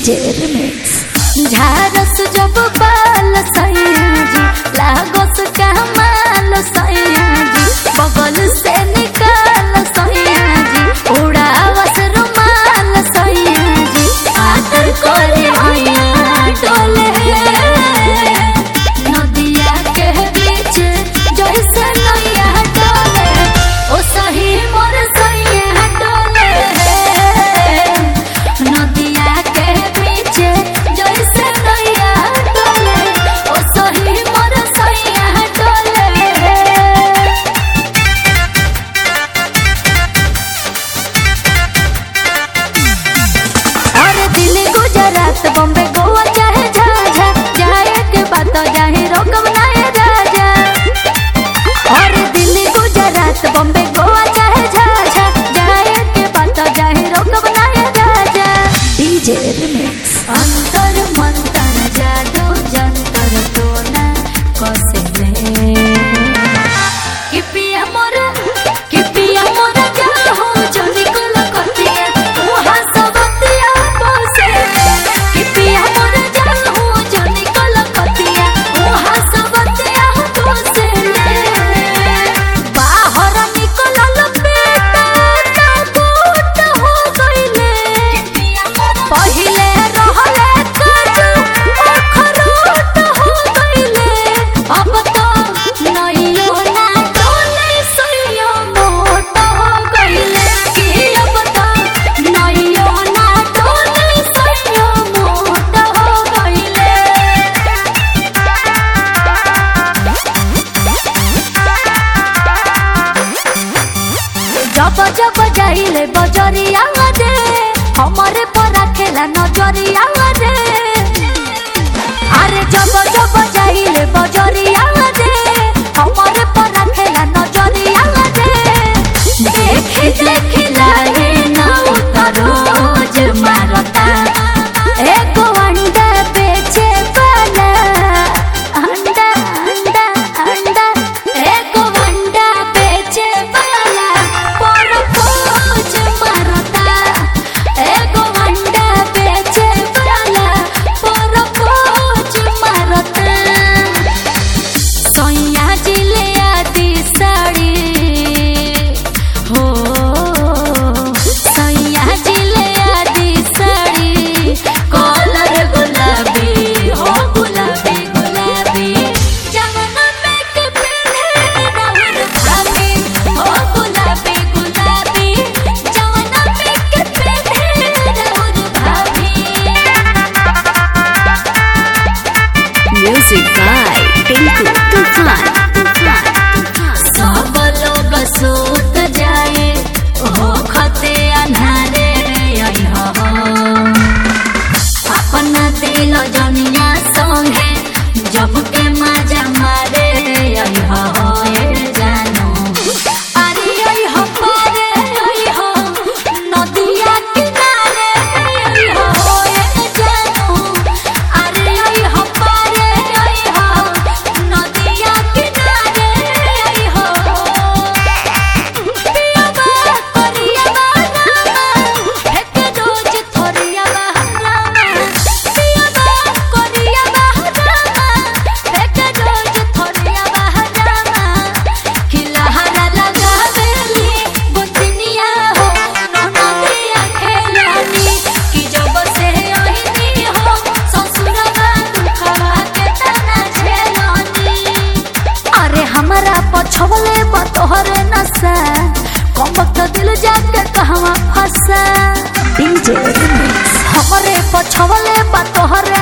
DJ remix झारस जब बाल सयाजी लागस कमाल सयाजी बगल से निकाल सयाजी उड़ावस रुमाल सयाजी आदर करे हैया डोले नदिया के बीच जैसे नैया डोले ओ सही मोर सैया डोले नदिया के बीच जैसे नैया डोले ओ सही मोर सैया डोले और दिल्ली गुजरात बॉम्बे गोवा चाहे झाझा जाए के बात जाहे रोकम नाय राजा और दिल्ली गुजरात बॉम्बे गोवा चाहे झाझा जाए के बात जाहे रोकम नाय राजा डीजे रिमिक्स अंतर मंतर जादू जंतर टोना कसे में कि पिया मोर कि पिया मोर जा हो जनी कोल कतिया वहां सबतिया बसे कि पिया मोर जा हो जनी कोल कतिया वहां सबतिया बसे बाहर निकलल बेटा ताबूत हो गइले पहिले रहले काजू अखरोट हो गइले अब तो नइयो ना डोले सइयो मोट हो गइले कि अब तो नइयो ना डोले सइयो मोट हो गइले जब जब जाइले बजरिया रे हमारे पर खेला नजरिया रे अरे जब जब जाइले बजरिया रे हमारे पर खेला नजरिया रे देखी देखी लागे ना उतरो रोज मारता एक अंडा बेचे वाला अंडा अंडा अंडा एक अंडा बेचे वाला पर खोज मारता एक अंडा बेचे वाला पर खोज मारता सैया जिले आदि साड़ी हो सैया जिले आदि साड़ी कलर गुलाबी हो गुलाबी गुलाबी जमुना में के पहने राहुल भाभी हो गुलाबी गुलाबी जमुना में के पहने राहुल भाभी म्यूजिक बाय टिंकू तूफान सब लोग सूत जाए हो खते अन्हारे आई हो अपना दिल जनिया संगे जब के मजा मारे आई हो ए जानो अरे आई हो पारे आई हो नदिया किनारे आई हो ए जानो अरे आई हो पारे आई हो नदिया किनारे आई हो पिया बा करिया बा नामा एक रोज थोरिया बा नामा पिया बा करिया बा नामा एक रोज थोरिया बा नामा खिलहरा लगावेली बुतनिया हो ननदिया खेलानी कि जब से ओहिनी हो ससुरवा दुखवा के तना झेलानी अरे हमारा पछवले बतोहरे नशा कम वक्त दिल जाके कहवा फंसा डीजे रिमिक्स हमरे पछवले बतोहरे